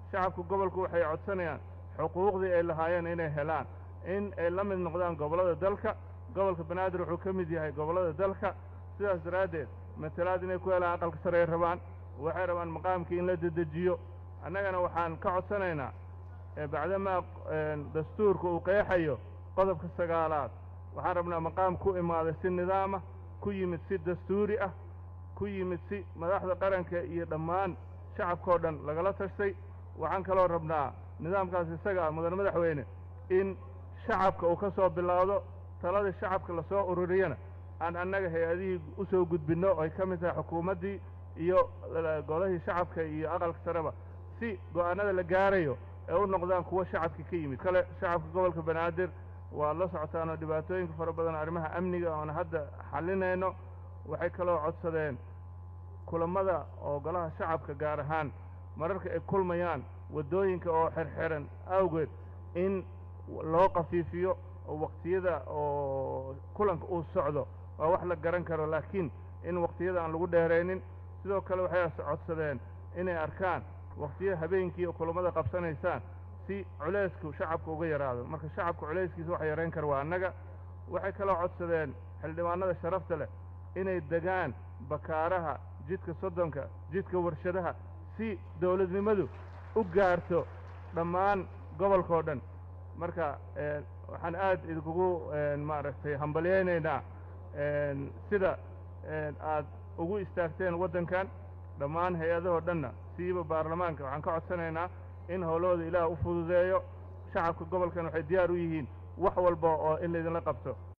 shacabka gobolku waxay codsanayaan xuquuqdii ay lahaayeen inay helaan in ay la mid noqdaan gobollada dalka gobolka banaadir wuxuu ka mid yahay gobollada dalka sidaas daraaddeed matalaad inay ku helaan aqalka sare ay rabaan waxay rabaan maqaamkii in la dedejiyo annagana waxaan ka codsanaynaa bacdamaa dastuurka uu qeexayo qodobka sagaalaad waxaan rabnaa maqaam ku imaaday si nidaamah ku yimid si dastuuri ah ku yimid si madaxda qaranka iyo dhammaan shacabkao dhan lagala tashtay waxaan kaloo rabnaa nidaamkaas isaga ah mudan madaxweyne in shacabka uu ka soo bilaawdo taladii shacabka lasoo ururiyana aan annaga hay-adihii u soo gudbinno ay ka mid tahay xukuumaddii iyo golahii shacabka iyo aqalka sareba si go'aanada la gaarayo ee u noqdaan kuwo shacabka ka yimid kale shacabka gobolka banaadir waad la socotaanoo dhibaatooyinka fara badan arrimaha amniga oon hadda xallinayno waxay kaloo codsadeen kulammada oo golaha shacabka gaar ahaan mararka ay kulmayaan waddooyinka oo xerxeran awgeed in loo qafiifiyo oo waqtiyada oo kulanka uu socdo waa wax la garan karo laakiin in waqtiyada aan lagu dheeraynin sidoo kale waxay codsadeen inay arkaan waqtiya habeenkii oo kulammada qabsanaysaan si culaysku shacabka uga yaraado marka shacabka culayskiisa waxa yarayn kara waa annaga waxay kaloo codsadeen xildhibaanada sharafta leh inay degaan bakaaraha jidka soddonka jidka warshadaha si dawladnimadu u gaarto dhammaan gobolkao dhan marka waxaan aad idinkugu maaragtay hambalyaynaynaa sida aad ugu istaagteen waddankan dhammaan hay-adahoo dhanna siiba baarlamaanka waxaan ka codsanaynaa in howlahooda ilaah u fududeeyo shacabka gobolkan waxay diyaar u yihiin wax walba oo in laydinla qabto